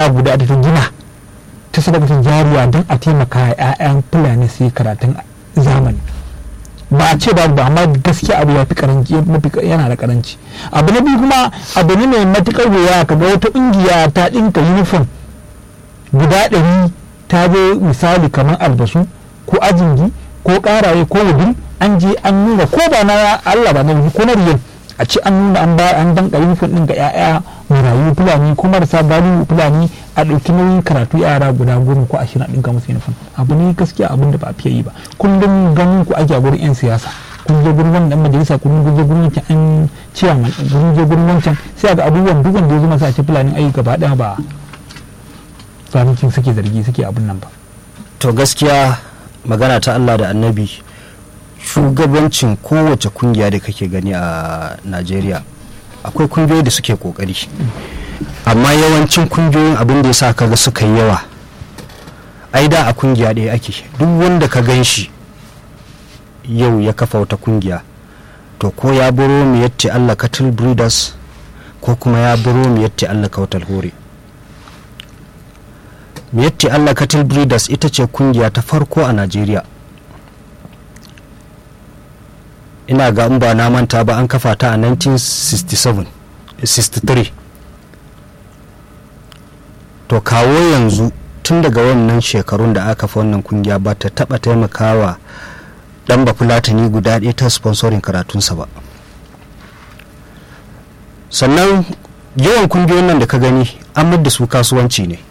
guda da ta gina ta sadaka jariya don a taimaka wa 'ya'yan fulani su yi karatun zamani ba a ce babu ba amma gaskiya abu ya fi karanci yana da karanci abu na biyu kuma abu ne mai matukar wuya kaga wata ƙungiya ta ɗinka uniform guda ɗari ta je misali kamar albasu ko ajingi ko ƙaraye ko wudin an je an nuna ko ba na Allah ba na ko na riyal a ce an nuna an ba an danka uniform ɗin ga 'ya'ya marayu fulani ko marasa galibu fulani a ɗauki nauyin karatu yara guda goma ko ashirin a ɗinka musu uniform abu ne gaskiya abin da ba a fiye yi ba kullum ganin ku ake a gurin 'yan siyasa kun je gurin wannan majalisa kun je gurin wancan an ciya kun je gurin wancan sai ga abubuwan duk wanda ya zama sa ce fulani ayi gaba ɗaya ba zaluncin suke zargi suke abin nan ba to gaskiya magana ta Allah da annabi shugabancin kowace kungiya da kake gani a Najeriya akwai kungiyoyi da suke kokari amma yawancin kungiyoyin abin da ya sa kaga suka yi yawa ai da a kungiya ɗaya ake duk wanda ka gan shi yau ya kafa wata kungiya to ko ya buro mu yatti Allah cattle breeders ko kuma ya buro mu yatti Allah kautal hore miyatti Allah cattle breeders ita ce kungiya ta farko a Najeriya ina ga in ba na manta ba an kafa ta a 1967 63 to kawo yanzu tun daga wannan shekarun da aka kafa wannan kungiya ba ta taba taimakawa dan bafulatani guda ɗaya ta sponsorin karatunsa ba sannan yawan kungiyoyin nan da ka gani an da su kasuwanci ne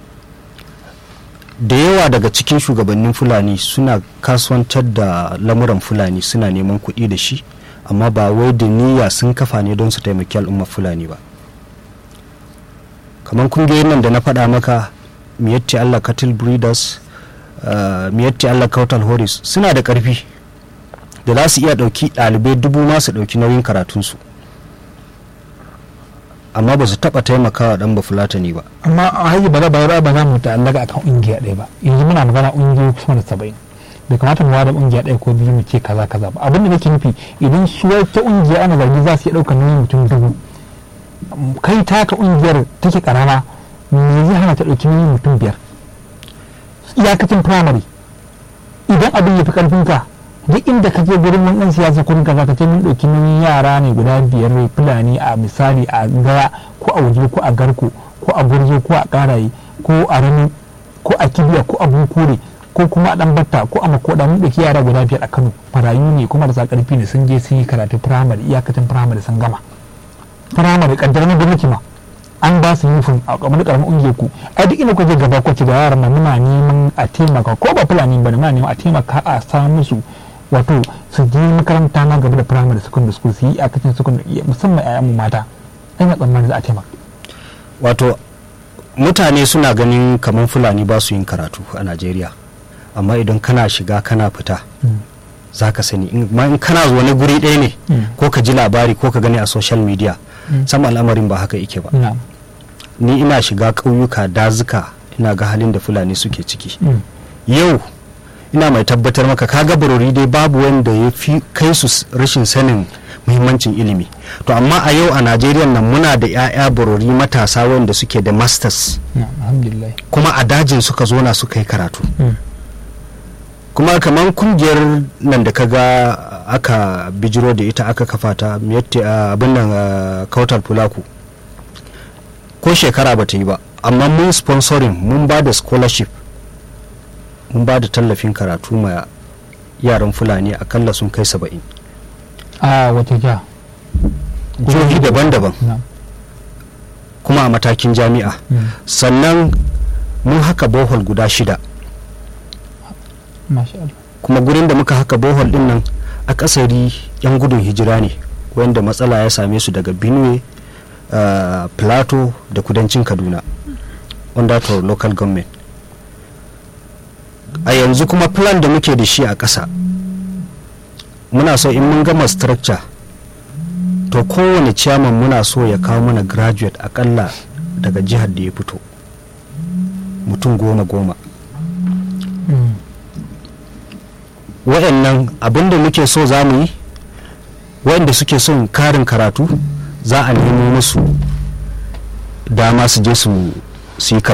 da yawa daga cikin shugabannin fulani suna kasuwantar da lamuran fulani suna neman kuɗi da shi amma ba wai da niyya sun kafa ne don su taimaki al'ummar fulani ba kamar kungiyoyin nan da na faɗa maka miyatti allah cattle breeders uh, miyatti allah kautal horis suna da ƙarfi da za su iya ɗauki ɗalibai dubu ma su ɗauki nauyin karatunsu amma ba su taɓa taimakawa ɗan bafulatani ba amma a hanyar ba za ba ba za mu ta'allaka akan ƙungiya ɗaya ba yanzu muna magana ƙungiyoyi kusa da saba'in bai kamata mu wada ƙungiya ɗaya ko biyu mu ce kaza kaza ba abin da nake nufi idan su wata ƙungiya ana zargi za su iya ɗaukar nauyin mutum dubu kai taka ƙungiyar take ƙarama me zai hana ta ɗauki nauyin mutum biyar iyakacin firamare idan abin ya fi ƙarfinka duk inda ka je gurin ɗan siyasa kurin kaza ka ce mun ɗauki nauyin yara ne guda biyar mai fulani a misali a gaya ko a waje ko a garko ko a gurzo ko a ƙaraye ko a rami ko a kibiya ko a bunkure ko kuma a ɗan batta ko a makoda mun ɗauki yara guda biyar a kano marayu ne kuma da ƙarfi ne sun je sun yi karatu firamare iyakacin firamare sun gama firamare ƙaddar na gwamnati ma an ba su yufin a kamar karamin ungiyar ku a duk inda kuke gaba kwace ga yaran nan muna neman a taimaka ko ba fulani ba muna neman a taimaka a samu musu wato su je makaranta na gaba da primary secondary school su yi a cikin secondary musamman ƴaƴan mata ina tsammanin za a taimaka wato mutane suna ganin kamar fulani ba su yin karatu a najeriya amma idan kana shiga kana fita za ka sani in kana wani guri ɗaya ne ko ka ji labari ko ka gani a social media sama al'amarin ba haka yake ba ni ina shiga ƙauyuka dazuka ina ga halin da fulani suke ciki yau ina mai tabbatar maka kaga barori dai babu wanda ya fi kai su rashin sanin muhimmancin ilimi to amma a yau a najeriya nan muna da 'ya'ya barori matasa wanda suke da masters kuma a dajin suka zo na suka yi karatu kuma kamar kungiyar nan da kaga aka bijiro da ita aka kafa ta abin nan kautal fulaku ko shekara ba ta yi ba amma mun sponsoring mun ba da scholarship mun ba da tallafin karatu ma yaran fulani akalla sun kai saba'in a wata jiha jihohi daban-daban kuma a matakin jami'a sannan mun haka bohol guda shida kuma gurin da muka haka bohol din nan akasari yan gudun hijira ne wanda matsala ya same su daga benue uh, plateau da kudancin kaduna under to local government a yanzu kuma plan da muke da shi a ƙasa muna so in mun gama structure to kowane chairman muna so ya kawo mana graduate akalla daga jihar da ya fito mutum goma goma mm. waɗannan abinda muke so za mu yi waɗanda suke son karin karatu za a nemo musu dama su je su yi